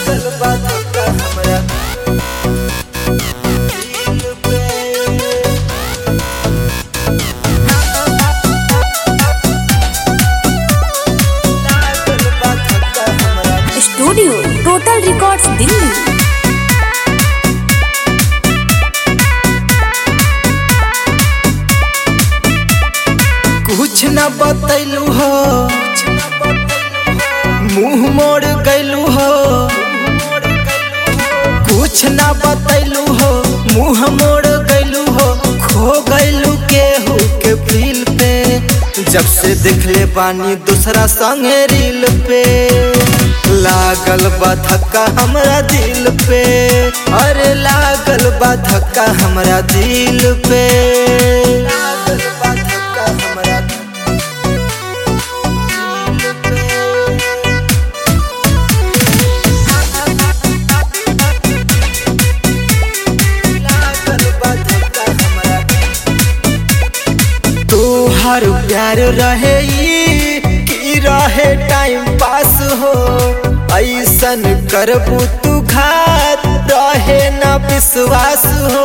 लागल बा धक्का हमरा दिल पे लागल बा धक्का हमरा स्टूडियो टोटल रिकॉर्ड्स दिल्ली कुछ न बतैलू हो मुंह मोड़ गैलू हो कुछ न बतैलू हो मुंह मोड़ गैलू हो खो गैलू केहू के फील पे जब से देखले बानी दूसरा संगे रील पे लागल बा धक्का हमरा दिल पे अरे लागल बा धक्का हमरा दिल पे लागल बा धक्का हमरा दिल पे लागल बा धक्का हमरा तोहर प्यार रहे ई की रहे टाइम पास हो ऐसन करबू तू घात रहे न विश्वास हो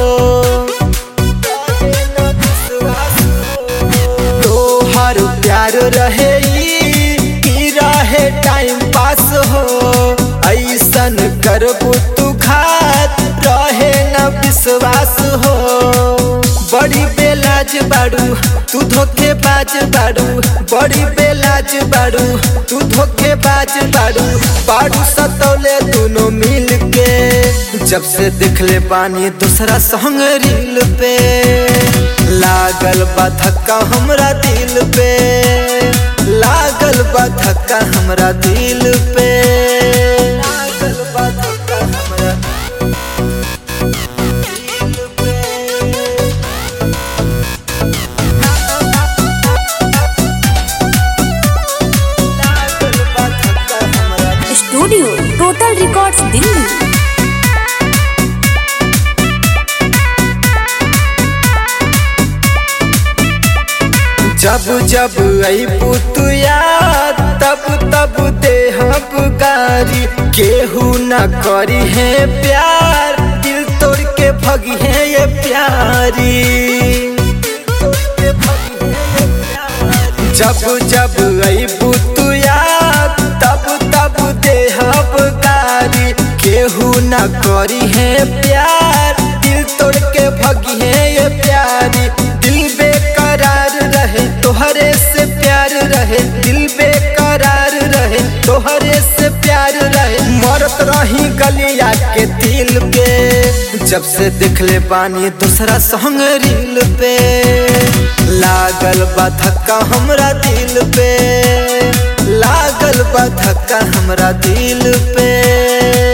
रहे न विश्वास हो। तोहर प्यार रहे ई की रहे टाइम पास हो ऐसन करबू तू घात रहे न विश्वास हो बड़ी बेलाज बाड़ू तू धोखेबाज बाड़ू बड़ी बेलाज बाड़ू तू धोखेबाज बाड़ू बाड़ू सतौले दोनों मिल के जब से दिखले पानी दूसरा संग रील पे लागल बा धक्का हमरा दिल पे लागल बा धक्का हमरा दिल पे लागल बा धक्का हमरा दिल पे लागल बा धक्का हमरा स्टूडियो टोटल रिकॉर्ड्स दिल्ली जब जब अबू तू याद तब तब देहब गारी केहू न करी है प्यार दिल तोड़ के भगी है ये प्यारी जब जब अबू तू याद तब तब देहब गारी केहू न करी है प्यार दिल तोड़ के भगी है ये प्यारी दिल बेकरार रहे तोहरे से प्यार रहे दिल बेकरार रहे तोहरे से प्यार रहे मरत रही गलिया के दिल के जब से दिखले पानी दूसरा संग रील पे लागल बा धक्का हमरा दिल पे लागल बा धक्का हमरा दिल पे